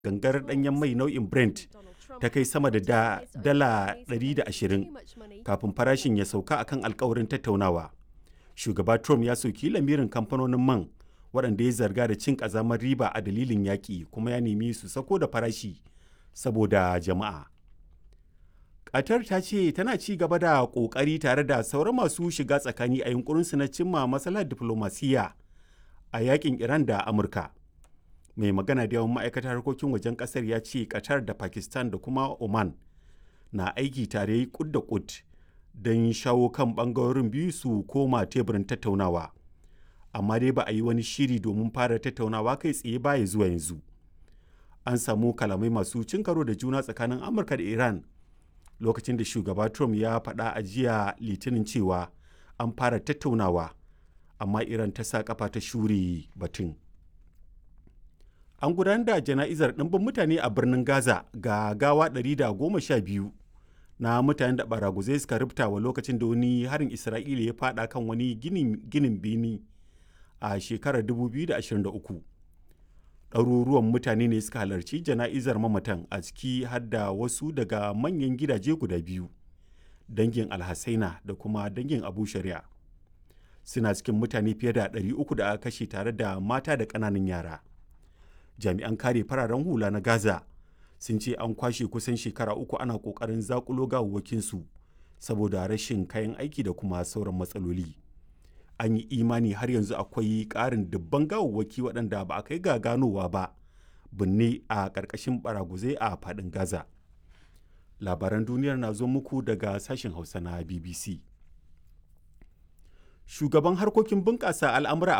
gangar ɗanyen mai nau'in Brent ta kai sama da dala 120 kafin farashin ya sauka akan alkawarin tattaunawa. Shugaba Trump ya soki lamirin kamfanonin man waɗanda ya zarga da cin ƙazamar riba a dalilin yaƙi kuma ya nemi su sako da farashi saboda jama'a. Qatar ta ce tana ci gaba da ƙoƙari tare da sauran masu shiga tsakani a yunkurinsu na cimma matsalar diflomasiyya a yakin Iran da Amurka. Mai magana da yawan ma'aikatar harkokin wajen ƙasar ya ce Qatar da Pakistan da kuma Oman na aiki tare kud da kud don shawo kan ɓangarorin biyu su koma teburin tattaunawa. Amma dai ba a yi wani shiri domin fara tattaunawa kai tsaye baya zuwa yanzu. An samu kalamai masu cin karo da juna tsakanin Amurka da Iran lokacin da shugaba Trump ya faɗa a jiya litinin cewa an fara tattaunawa amma Iran ta sa kafa ta shure batun. An gudanar da jana'izar ɗimbin mutane a birnin Gaza ga gawa 112 na mutanen da baraguzai suka rubta wa lokacin da wani harin Isra'ila ya faɗa kan wani ginin bini a shekarar 2023. ɗaruruwan mutane ne suka halarci jana'izar mamatan a ciki har da wasu daga manyan gidaje guda biyu dangin alhassaina da kuma dangin abu shari'a suna cikin mutane fiye da 300 da aka kashe tare da mata da ƙananan yara jami'an kare fararen hula na gaza sun ce an kwashe kusan shekara uku ana ƙoƙarin zakulo gawawwakinsu saboda rashin kayan aiki da kuma sauran matsaloli. an yi imani har yanzu akwai ƙarin dubban gawawwaki waɗanda ba a kai ga ganowa ba binne a ƙarƙashin baraguzai a faɗin gaza labaran duniyar na zo muku daga sashen hausa na bbc shugaban harkokin bunƙasa al'amura